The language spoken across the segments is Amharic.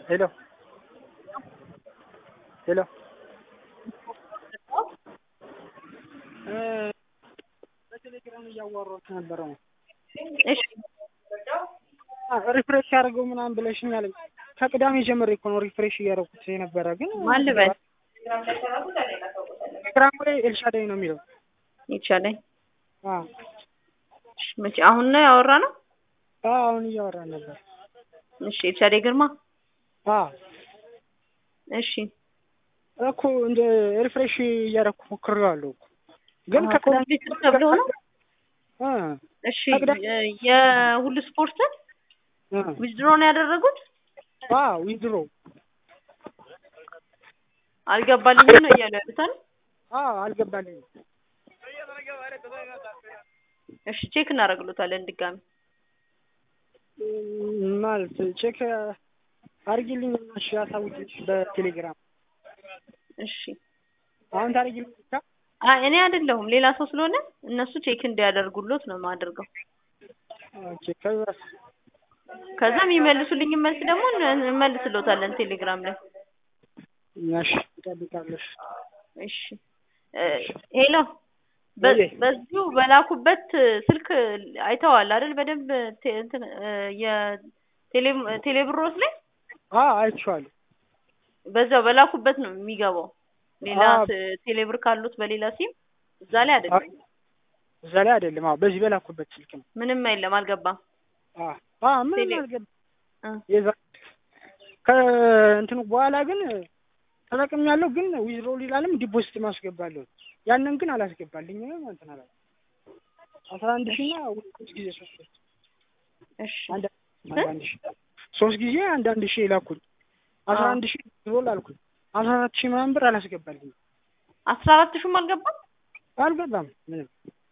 ሄሎ ሄሎ በቴሌግራም እያዋራሁት ነበረ ነው። እሺ ሪፍሬሽ ያደርገው ምናምን ብለሽኛል። ከቅዳሜ ጀምሬ እኮ ነው ሪፍሬሽ እያደረኩት የነበረ ግን ማን ልበል? ቴሌግራም ላይ ኤልሻዳይ ነው የሚለው። ይቻለኝ አዎ እሺ፣ መቼ አሁን ነው ያወራ ነው? አዎ፣ አሁን እያወራን ነበር። እሺ ኤልሻዴ ግርማ። አዎ እሺ እኮ እንደ ሪፍሬሽ እያደረኩ ሞክሬዋለሁ እኮ ግን አዎ፣ ከቅዳሜ ኮምፒውተር ተብሎ ነው። እ እሺ ከቅዳሜ- የ- የሁሉ ስፖርትን እ ዊዝድሮ ነው ያደረጉት? አዎ ዊዝድሮ አልገባልኝም ነው እያሉ ያሉታል። አዎ አልገባልኝም። እሺ ቼክ እናደርግሎታለን ድጋሚ። እም፣ ማለት ቼክ አድርጊልኝ እሺ፣ አሳውቂኝ በቴሌግራም እሺ አሁን ታደርጊልኝ ብቻ። አይ እኔ አይደለሁም ሌላ ሰው ስለሆነ እነሱ ቼክ እንዲያደርጉሎት ነው የማደርገው። ኦኬ ከዛስ ከዛ የሚመልሱልኝ መልስ ደግሞ እን- እንመልስሎታለን ቴሌግራም ላይ። እሺ እጠብቃለሽ። እሺ እ፣ ሄሎ በ- ወይዬ። በዚሁ በላኩበት ስልክ አይተዋል አይደል? በደንብ ቴ- እንትን እ፣ የቴሌ ቴሌብሮስ ላይ አዎ አይቼዋለሁ። በዛው በላኩበት ነው የሚገባው። ሌላ አዎ። ት- ቴሌብር ካሉት በሌላ ሲም እዛ ላይ አይ አይደለም፣ እዛ ላይ አይደለም። አዎ በዚህ በላኩበት ስልክ ነው። ምንም የለም፣ አልገባም። አዎ አዎ ምንም ቴሌ- አልገባም። እ፣ የዛ ከእንትኑ በኋላ ግን ተጠቅሜያለሁ፣ ግን ዊዝድሮ ሊላለም ዲፖዚት ማስገባለሁ። ያንን ግን አላስገባልኝም እንትን አላ አስራ አንድ ሺህ እና ሶስት ጊዜ ሶስት ሶስት እሺ አንድ አንድ ሺህ ሶስት ጊዜ አንድ አንድ ሺህ ላኩኝ። አስራ አዎ። አንድ ሺህ ዊዝድሮ ላልኩኝ አስራ አራት ሺህ ምናምን ብር አላስገባልኝም። አስራ አራት ሹም አልገባም። አልገባም ምንም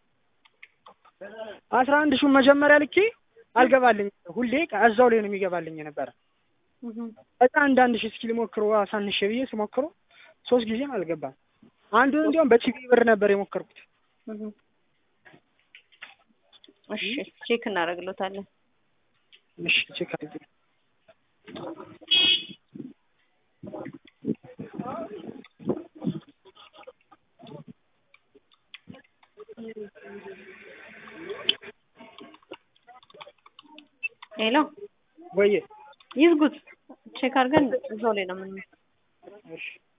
አስራ አንድ ሺህ መጀመሪያ ልኬ አልገባልኝ ሁሌ እዛው ላይ ነው የሚገባልኝ የነበረ እህ፣ በጣም አንድ አንድ ሺህ እስኪ ልሞክሮ አሳንሼ ብዬ ስሞክሮ ሶስት ጊዜም አልገባም። አንዱን እንዲያውም በቲቪ ብር ነበር የሞከርኩት። እህ። እሺ ቼክ እናደርግሎታለን። እሺ ቼክ አድርጌ ሄሎ ወይዬ ይዝጉት፣ ቼክ አድርገን እዛው ላይ ነው ምን እሺ